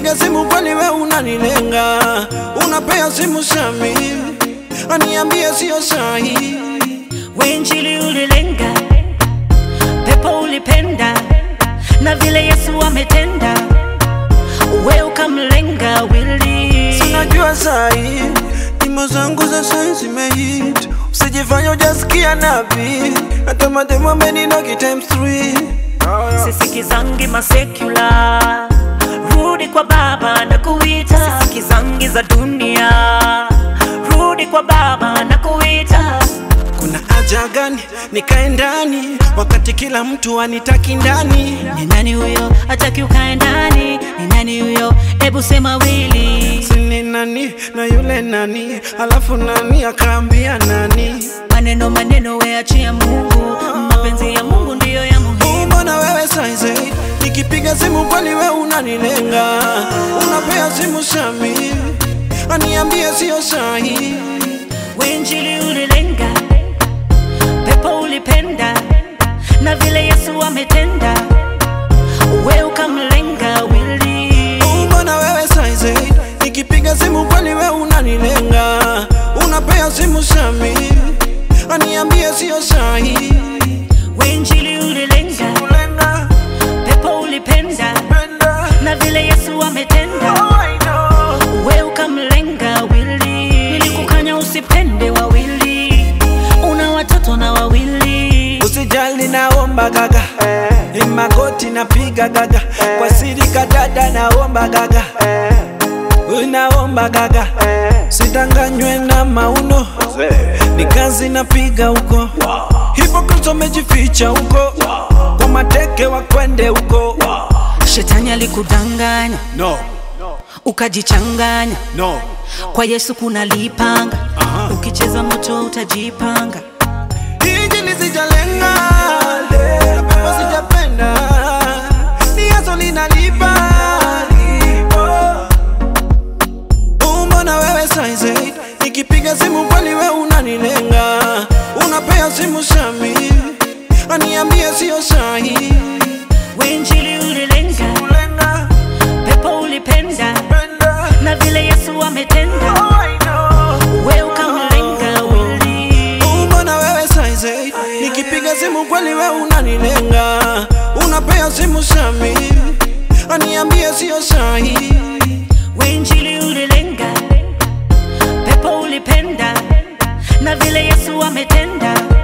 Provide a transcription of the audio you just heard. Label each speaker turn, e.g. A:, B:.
A: nikipiga simu kwani we unanilenga? Unapea simu Shami aniambie sio sahi.
B: Wenjili ulilenga, pepo ulipenda, na vile Yesu ametenda, we ukamlenga wili.
A: Sinajua sahi nyimbo zangu za sahi zimehit, usijifanya ujasikia nabii, hata mademo ameninogi times three.
B: Sisikizangi masekula, rudi kwa Baba na kuita. Sisikizangi za dunia, rudi kwa Baba na kuita.
A: Kuna haja gani nikae ndani wakati kila mtu anitaki ndani?
B: Ni nani huyo hataki ukae ndani? Ni nani huyo? Ebu sema wili.
A: Sini nani na yule nani, alafu nani akaambia nani?
B: Maneno maneno, we achia Mungu, mapenzi ya Mungu ndiyo ya muhimu.
A: Mbona wewe saizi nikipiga simu kwani we unanilenga? Unapea simu Shami aniambie sio sahi.
B: Wenjili ulilenga, pepo ulipenda, na vile Yesu ametenda, we ukamlenga wili.
A: Mbona wewe saizi nikipiga simu kwani we unanilenga? Unapea simu Shami aniambie sio sahi.
B: Wenjili ulilenga,
A: Kulenga,
B: pepo ulipenda,
A: penda,
B: na vile Yesu ametenda,
A: oh, I know.
B: we ukamlenga wili. Nilikukanya usipende wawili, una watoto na wawili.
A: Usijali naomba gaga ni magoti napiga gaga kwa siri kadada naomba gaga naomba gaga sidanganywe na mauno ni kazi napiga huko hipokrito mejificha huko kwa mateke wakwende huko
B: Shetani alikudanganya
A: no,
B: ukajichanganya,
A: no.
B: kwa Yesu kuna lipanga, ukicheza moto utajipanga.
A: Hiji lisijalenga na pepo sijapenda ni yaso linalipa Mbona wewe saizi nikipiga simu kwani we unanilenga unapea simu Shami aniambie sio sahi
B: Wenjili ulilenga,
A: kulenga
B: pepo ulipenda,
A: penda
B: na vile Yesu ametenda,
A: oh, I know.
B: we ukamlenga wili.
A: Mbona wewe saizi nikipiga simu kweli we unanilenga unapea simu Shami aniambie sio sahi
B: Wenjili ulilenga, pepo ulipenda, na vile Yesu ametenda,